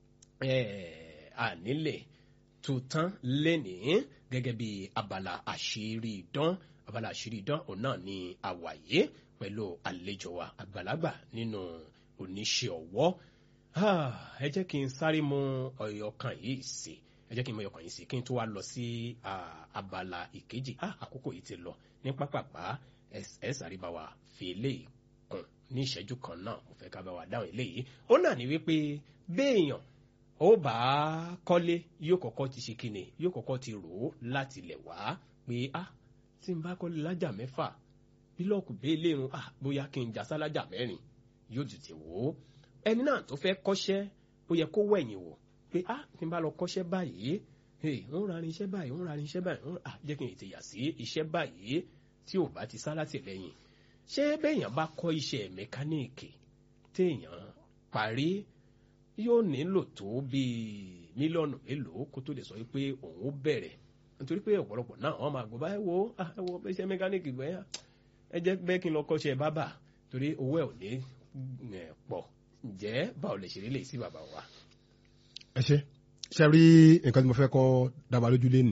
ànílẹ̀ tó tán lénìí gẹ́gẹ́ bí abala àṣírí ìdán abala àṣírí ìdán òun náà ni àwàyé pẹ̀lú àlejò wa àgbàlagbà nínú oníṣẹ́ ọwọ́ Ah, ẹ jẹ́ kí n sáré mú ọ̀yọ̀kan yìí sí ẹ jẹ́ kí n mú ọ̀yọ̀kan yìí sí kí n tó wá lọ sí ah, abala ìkejì Ah, àkókò yìí ti lọ ní pápápá ẹ ẹ sáré bá wa fi eléyìí kùn ní ìṣẹ́jú kan náà mo fẹ́ ká bá wa dáhùn eléyìí ó náà ní wípé béèyàn ó bá kọ́lé yóò kọ́kọ́ ti ṣe kíni yóò kọ́kọ́ ti rò ó láti lẹ̀ wá pé ah tí n bá kọ́lé lájà mẹ́fà bílọ̀kù béèlè run ah bóyá kí n jà sálájà mẹ́rin yóò tètè wò ó ẹni náà tó fẹ́ kọ́ṣẹ́ ó yẹ kó wẹ̀yìn wò pé ah tí n bá lọ kọ́ṣẹ́ báyìí hey, ń ra ní iṣẹ́ báyìí ń ra ní iṣẹ́ báyìí ń ah jẹ́ kí n tètè yà sí iṣẹ́ báyìí tí ò bá ti sá láti lẹ́yìn ṣé béèyàn bá kọ́ iṣẹ́ mẹkáníìkì téèyàn parí yóò nílò tó bíi mílíọ̀nù mélòó kó tó lè sọ pé òun ó bẹ̀rẹ̀ nítorí pé ọ̀pọ̀lọpọ̀ náà wọ́n máa gbọ́ báyìí wo ah ẹ wo iṣẹ́ mẹkáníìkì gbẹ́yà ẹ jẹ́ bẹ́ẹ̀ kí n lọ kọ́ṣẹ́ bábà torí owó ẹ̀ ò ní eh, pọ̀ ǹjẹ́ báwo lè ṣe rí lè sí bàbá wa. ẹ ṣe ṣe rí nǹkan tí mo fẹ́ kọ́ dábàá lójú lé nì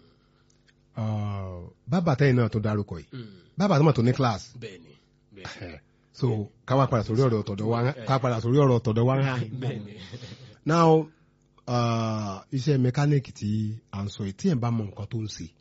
bàbá tẹ́yìn náà tó dárúkọ yìí bàbá tó mọ̀ tó ní class bẹ́ẹ̀ni bẹ́ẹ̀ni so ká wá padà sórí ọ̀rọ̀ tọ̀dọ̀ wa ká padà sórí ọ̀rọ̀ tọ̀dọ̀ wa hàn. bẹ́ẹ̀ni now uh, iṣẹ́ mẹkáníìkì tí à ń sọ yìí tí ẹ̀ ń bá mọ nǹkan tó ń ṣe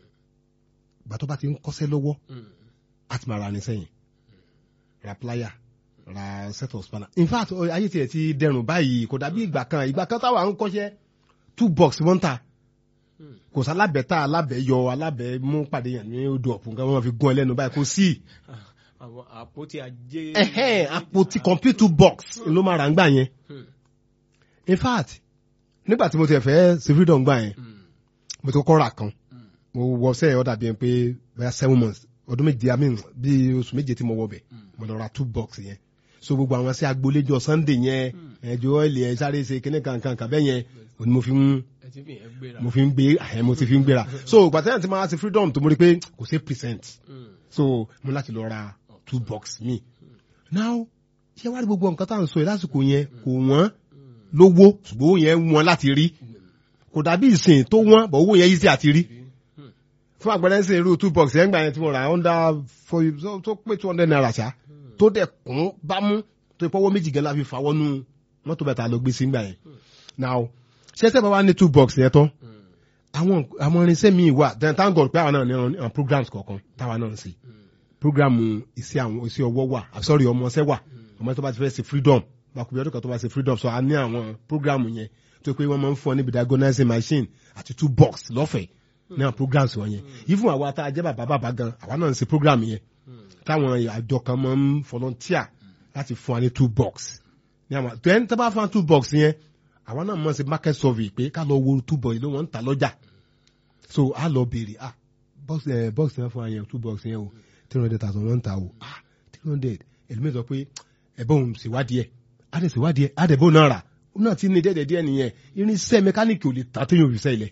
gbà tó bá ti ń kọ́ṣẹ́ lọ́wọ́ á ti máa ra ní sẹ́yìn ra plier ra set of spanner in fact ọ- ayé tiẹ̀ ti dẹrùn báyìí kò dàbí ìgbà kan ìgbà kan táwa ń kọ́ṣẹ́ two box wọ́n ń ta kò sí alábẹ́ta alábẹ́yọ alábẹ́ mú pàdé yàn ní odò ọ̀pọ̀ nǹkan wọn fi gún ẹ lẹ́nu báyìí kò sí àwọn àpótí ajé. ẹ̀hẹ́n àpótí complete two box ló máa rà ń gbà yẹn Hmm. in fact nígbà tí mo ti fẹ́ ṣe freedom gbà yẹn Hmm. mo ti kọ́ ra kan Hmm. mo wọ sẹ́yìn ọ̀dà bíi pé bóyá seven months ọdún méje i mean bíi oṣù méje tí mo wọ bẹ̀ mo lọ ra two box yẹn so gbogbo àwọn sí agboléjọ sunday yẹn ẹjọ ọ̀lì ẹ̀ sáré ṣe kíní kankan kàbẹ́ yẹn òní mo fi ń ẹ ti fi yẹn gbéra. mo fi ń gbé àyẹ̀ mo ti fi ń gbéra so gbàtẹ́yìn tí mo wá sí freedom tó mo rí pé kò sí percent Hmm. so mo láti lọ ra two box mi now ṣé wàá rí gbogbo nǹkan tá à ń sọ yìí lásìkò yẹn kò wọ́n lówó ṣùgbọ́n owó yẹn wọ́n láti rí kò dàbí ìsìn tó wọ́n bọ̀ owó yẹn yìí sí àti rí fún àgbẹ̀rẹ̀ ń sìn irú two box yẹn gbà yẹn tí mo rà under for so- tó pé two hundred naira ṣá tó dẹ̀ kún bámú tó ìpọ́wọ́ méjì gẹ́gẹ́ la fi fà wọnú mọ́tò bẹ̀ta lọ gbé sí gbà yẹn now ṣé tẹ́ bá wá ní two box yẹn tán àwọn àwọn irinṣẹ́ mi wà then thank God pé àwọn náà ní àwọn programs kọ̀ọ̀kan táwa náà ń ṣe program iṣẹ́ àwọn iṣẹ́ ọwọ́ wà ah, sorry ọmọọṣẹ́ wà ọmọ tó bá ti fẹ́ ṣe freedom bákùbí ọdún kan tó bá ṣe freedom so a ní àwọn program yẹn tó pé wọ́n máa ń fún ọ níbi diagonizing machine àti two box lọ́fẹ̀ẹ́ ní àwọn programs wọn yẹn even àwa tá a jẹ́ bàbá bàbá gan àwa náà ń ṣe program yẹn táwọn àjọ kan máa ń volunteer láti fún wa ní two box ní àwọn then tó bá fún wa two box yẹn àwa náà máa ń ṣe market survey pé ká lọ wo two box ló wọ́n ń ta lọ́jà so a lọ béèrè ah box ẹ box yẹn fún wa yẹn two box yẹn o three hundred thousand wọ́n ń ta o ah three hundred ẹlòmíì sọ pé ẹ̀bọ́n òun ṣèwádìí ẹ̀ á dẹ̀ ṣèwádìí ẹ̀ á dẹ̀ bó náà rà ó náà ti ní dẹ́dẹ̀ díẹ̀ nìyẹn irinṣẹ́ mẹkáníìkì ò lè tán téèyàn ò fi ṣẹ́ ilẹ̀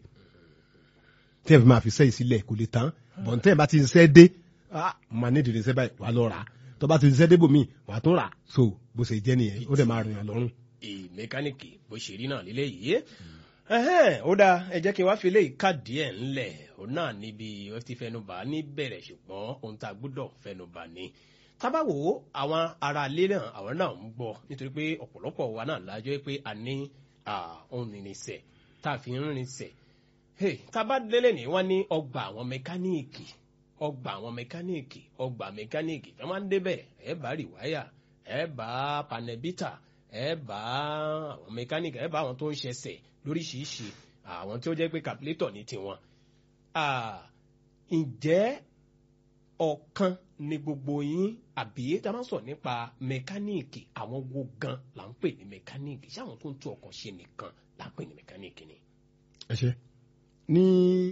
tí ẹ fi máa fi ṣẹ́ ìsílẹ̀ kò lè tán bọ̀n tẹ́ ẹ bá ti ń ṣẹ́ dé ah màá ní ìdílé ṣẹ́ báyìí wà á lọ rà á tó bá ti ń ṣẹ́ dé bòmíì wà á tún rà á so bó ṣe jẹ́ nìyẹn ó dẹ̀ máa rìn àlọ́run. èyí mẹkáníìkì bó ṣe rí náà lílé yìí ẹhẹ́n, ó dáa ẹ jẹ́ kí n wá fi léyìí káàdì ẹ̀ ńlẹ̀ ó náà níbi ó ti fẹnubà ní bẹ̀rẹ̀ ṣùgbọ́n ohun tá a gbọ́dọ̀ fẹnubà ni tábàwò àwọn ará ilé náà àwọn náà ń gbọ́ nítorí pé ọ̀pọ̀lọpọ̀ wa náà lájọ́ pé a ní ah, ohun ìrìnsẹ̀ tá a fi ń rìnsẹ̀ Hey, tábà délé ní wọ́n ní ọgbà àwọn mẹkáníìkì ọgbà àwọn mẹkáníìkì ọgbà mẹkáníìkì wọ́n máa ń débẹ̀ ẹ bá rìwáyà ẹ bá panẹ́bítà ẹ bá àwọn mẹkáníìkì ẹ bá àwọn tó ń ṣẹṣẹ̀ lóríṣiríṣi àwọn tí ó jẹ́ pé kàpílétọ̀ ní tiwọn. Ah, ǹjẹ́ ọ̀kan ni gbogbo yín àbí tá a máa ń sọ nípa mẹkáníìkì àwọn wo gan là ń pè ní mẹkáníìkì ṣé àwọn tó ń tún ọkọ̀ ṣe nìkan là ń pè ní mẹkáníìkì ni. ẹ ṣe ní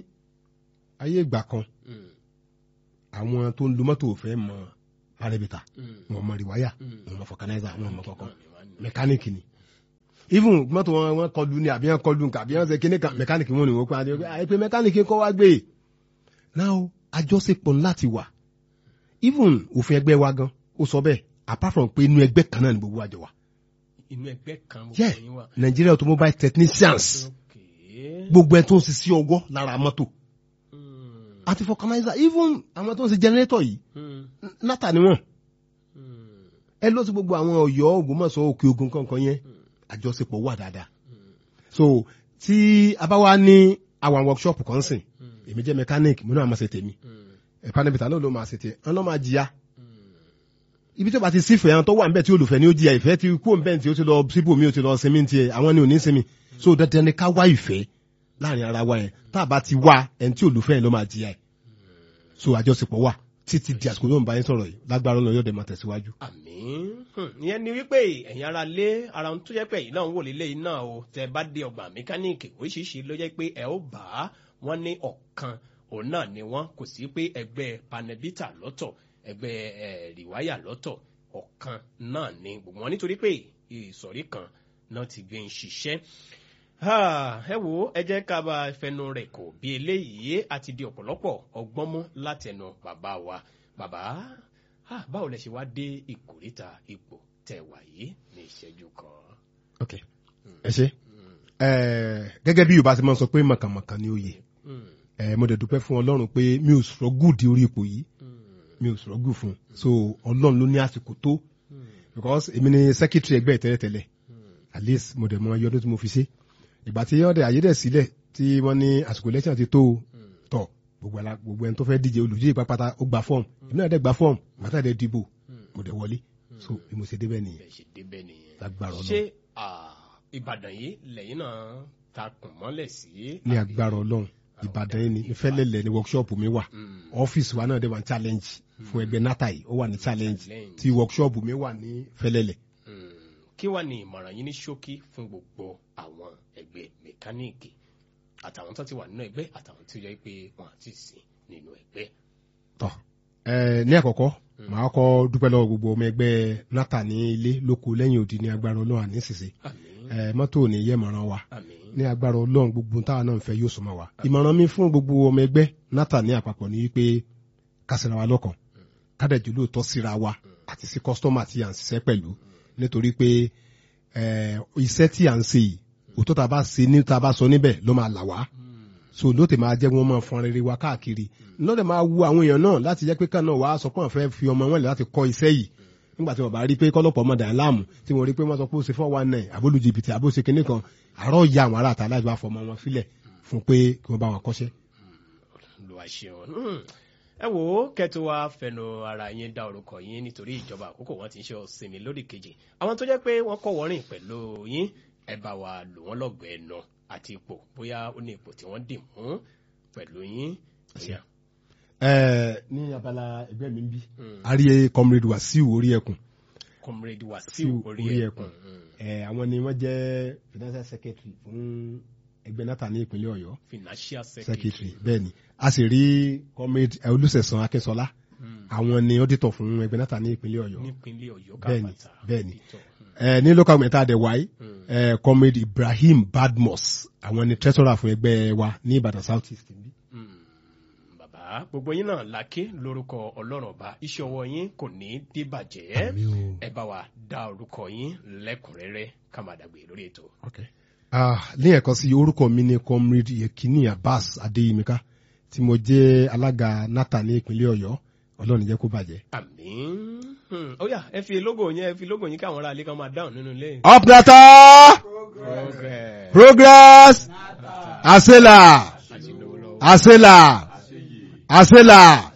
ayé ìgbà kan Mm, àwọn tó ń lo mọ́tò fẹ́ mọ arẹ́bìtà mm, wọn mọ rìwáyà mm. wọn mọ fọkànáìzà wọn mọ kọ̀ọ̀kan Náà ni wọ́n ní. mẹkáníìkì ni even mọ́tò wọn wọn kọlu ni àbí wọn kọlu nǹkan àbí wọn ṣe kíní kan mẹkáníìkì wọn ni wọn pa adé àìpé mẹkáníìkì kọ́ wá gbé now àjọṣepọ̀ láti wà even òfin ẹgbẹ́ wa gan ó sọ bẹ́ẹ̀ apart from pé inú ẹgbẹ́ kan náà ni gbogbo àjọ wa inú ẹgbẹ́ kan mo Yeah. kàn yín wà. Nigeria automobile technicians Okay. gbogbo ẹ tó ń ṣiṣẹ́ ọwọ́ lára mọ́tò Mm, àti fọkànáìzà even àwọn tó ń ṣe generator yìí mm, nata ni wọn ẹ lọ sí gbogbo àwọn ọ̀yọ́ ògbómọ̀ṣọ́ òkè ogun kankan yẹn àjọṣepọ̀ wà dáadáa so tí a bá wá ní àwọn workshop kan sìn èmi jẹ́ mechanic mo náà máa ṣe tèmi panabita náà ló máa ṣe tèmi wọn lọ́ máa jìyà ibi tí ó bá ti sífẹ̀ẹ́ àwọn tó wà níbẹ̀ tí olùfẹ́ ni ó jìyà ìfẹ́ ti kú òǹbẹ̀ tí ó ti lọ síbò mi ó ti lọ sinmi tiẹ̀ àwọn ni ò ní sinmi so dandan ni ká wá ìfẹ́ láàrin ara wa yẹn tá a bá ti wá ẹni tí olùfẹ́ yẹn ló máa jìyà ẹ̀ so àjọṣepọ̀ wà títí di àsìkò tó ń bá yín sọ̀rọ̀ yìí lágbára ọ̀nà yóò dẹ̀ máa tẹ̀síwájú. àmín Hmm, ìyẹn ni wípé ẹ̀yin ara lé ara ohun tó jẹ́ pé ẹ̀yin náà ń wò lélẹ̀ yìí náà o tẹ bá dé ọgbà mẹkáníìkì oríṣiríṣi ló jẹ́ pé ẹ ó bá wọn ní ọ̀kan òun náà ni wọ́n kò sí pé ẹgbẹ́ panabita lọ́tọ̀ ẹgbẹ́ ẹ̀ rìwáyà lọ́tọ̀ ọ̀kan náà ni gbogbo wọn nítorí pé ìsọ̀rí kan náà ti gbé ń ṣiṣẹ́ Ah, ẹ wo ẹ jẹ́ ká bá fẹnu rẹ̀ kò bí eléyìí àti di ọ̀pọ̀lọpọ̀ ọgbọ́n mú látẹnu bàbá wa bàbá ah, báwo lẹ ṣe wá dé ìkórìtà ipò tẹ̀ wà yìí ní ìṣẹ́jú kan. ok ẹ ṣe ẹ gẹ́gẹ́ bí yorùbá ti máa ń sọ pé mọ̀kànmọ̀kàn ni oyè Mm, ẹ mo dẹ̀ dúpẹ́ fún ọlọ́run pé mi ò sọ̀rọ̀ gùn di orí ipò yìí mm, mi ò sọ̀rọ̀ gùn fún un so ọlọ́run ló ní àsìkò tó mm, because èmi ni secretary ẹgbẹ́ tẹ́lẹ̀tẹ́lẹ̀ mm, at least mo dẹ̀ mọ iye ọdún tí mo fi ṣe ìgbà tí ọ̀dẹ̀ ayédè sílẹ̀ tí wọ́n ní àsìkò election ti tó o, mm. tọ̀ gbogbo ala gbogbo ẹni tó fẹ́ díje olùdíje pápátá ó gba fọ́ọ̀mù èmi náà dẹ̀ gba fọ́ọ̀mù bàtà dẹ̀ dìbò mo dẹ̀ wọlé so bí mo ṣe débẹ̀ nìyẹn bẹ́ẹ̀ ṣe débẹ̀ nìyẹn. lágbára ṣé ọlọ́run ah, ìbàdàn yìí lẹ́yìn náà ta kùn mọ́lẹ̀ sí. ní àbí? agbára ọlọ́run ìbàdàn yìí ni ìfẹ́lẹ́lẹ̀ ni workshop mi wà Mm, ọ́fíìsì wa náà dẹ̀ wà ní challenge fún ẹgbẹ́ nata yìí ó wà ní challenge Challenge. tí workshop mi wà ní fẹ́lẹ́lẹ̀ mm. kí wàá ní ìmọ̀ràn yín ní ṣókí fún gbogbo àwọn ẹgbẹ́ mẹkáníìkì àtàwọn tó ti wà nínú ẹgbẹ́ àtàwọn tí ó yẹ pé wọn àti sí nínú ẹgbẹ́. tọ́ ẹ ní àkọ́kọ́ màá kọ́ dúpẹ́ lọ́wọ́ gbogbo ọmọ ẹgbẹ́ nata ní ilé lóko lẹ́yìn òdì ní agbára ọlọ́run àní ṣìṣe àmín ẹ mọ́tò ò ní yẹ mọ̀ràn wa àmín ní agbára ọlọ́run gbogbo táwa náà ń fẹ́ yóò súnmọ́ wa ìmọ̀ràn mi fún gbogbo ọmọ ẹgbẹ́ nata ní àpapọ̀ ní wípé kásìra wa lọ́kàn kádẹ́jú lóòótọ́ síra wa àti sí kọ́sítọ́mà tí à ń ṣiṣẹ́ pẹ̀lú nítorí pé ẹ, iṣẹ́ tí à ń ṣe yìí òótọ́ tá a bá ṣe ní tá a bá sọ níbẹ̀ ló máa là wá so ló tè máa jẹ́ wọn máa fọn rere wa káàkiri lọ́dẹ̀ máa wu àwọn èèyàn náà láti jẹ́ pé kàn náà wàá sọ pé wọ́n fẹ́ fi ọmọ wọn lẹ̀ láti kọ́ iṣẹ́ yìí nígbà tí wọ́n bá rí pé kọ́lọ́pọ̀ ọmọdé aláàmù tí wọ́n rí pé wọ́n sọ pé ó ṣe four one nine àbólú jìbìtì àbó ṣe kinní kan àárọ̀ ya àwọn aráàta láti wá fọmọ wọn sílẹ̀ fún pé kí wọ́n bá wọn kọ́ṣẹ́. lu àṣehàn Hmm. ẹ wò ó kẹtù wa fẹnu ara yín dá orúkọ yín nítorí ìjọba àkókò wọn ti ń ṣe ọsinmi lórí kejì àwọn tó jẹ́ pé wọ́n kọ́ wọrin pẹ̀lú yín ẹ bá wa lò wọ́n lọ́gọ̀ọ́ ẹnu àti ipò bóyá ó ní ipò tí wọ́n dì mú pẹ̀lú yín. Bóyá. ẹ ní abala ẹgbẹ́ mi ń bí Hmm. a rí comrade wasiu orí ẹkùn comrade Wasiu wasiu orí Orí ẹkùn. Ẹkùn. ẹ àwọn ni wọ́n jẹ́ financial secretary fún ẹgbẹ́ nata ní ìpínlẹ̀ ọ̀yọ́ financial secretary secretary. bẹ́ẹ̀ ni a sì rí comrade ẹ, olùsẹ̀sán akínsọlá Hmm. àwọn ni auditor fún ẹgbẹ́ nata ní ìpínlẹ̀ ọ̀yọ́ nípínlẹ̀ ọ̀yọ́ Bẹ́ẹ̀ni, kábàtà. bẹ́ẹ̀ni. Auditor. Hmm. ẹ ní local government àdẹ̀wáyé Hmm. ẹ comrade ibrahim badmus àwọn ni treasurer fún ẹgbẹ́ wa ní ìbàdàn south east níbí. Mm, bàbá gbogbo yín náà láké lórúkọ ọlọ́run ọba iṣẹ́ ọwọ́ yín kò ní dìbàjẹ́ Àmín o. ẹ bá wa dá orúkọ yín lẹ́kùnrẹ́rẹ́ ká máa dàgbé lórí ètò. Okay. Ah, ní ẹ̀kan sí orúkọ mi ni comrade yekini abbas adeyimika tí mo jẹ́ alága nata ní ìpínlẹ̀ ọ̀yọ́ ọlọ́run jẹ́ kó bàjẹ́. àmín Hmm, ó yá ẹ fi lógò yín ẹ fi lógò yín káwọn ará ilé kan máa dáhùn nínú ilé. up nata Progress. progress asela àti lówó lọ́wọ́. asela asela.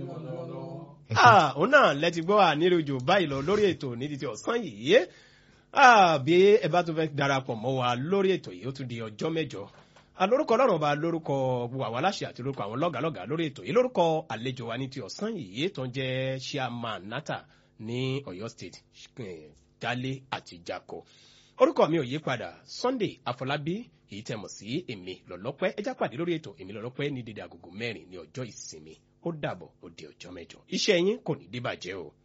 Ah, òun náà lẹ́ti gbọ́ àníròjò báyìí lọ lórí ètò ní títí ọ̀sán yìí Ah, bí ẹ bá tún fẹ́ darapọ̀ mọ́ wa lórí ètò yìí ó tún di ọjọ́ mẹ́jọ alórúkọ ọlọ́run ọba lórúkọ gbogbo àwọn aláṣẹ àti lórúkọ àwọn lọ́gàlọ́gà lórí ètò yìí lórúkọ àlejò wa ní ti ọ̀sán yìí tó ń jẹ́ chairman nata ní ọ̀yọ́ state eh, dálé àti jako orúkọ mi ò yí padà sunday afọlábí èyí tẹ́ mọ̀ sí èmi lọ́lọ́pẹ́ ẹjá pàdé lórí ètò èmi lọ́lọ́pẹ́ ní dédé agogo mẹ́rin ní ọjọ́ ìsinmi ó dàbọ̀ ó di ọjọ́ mẹ́jọ iṣẹ́ yín kò ní débàjẹ́ o.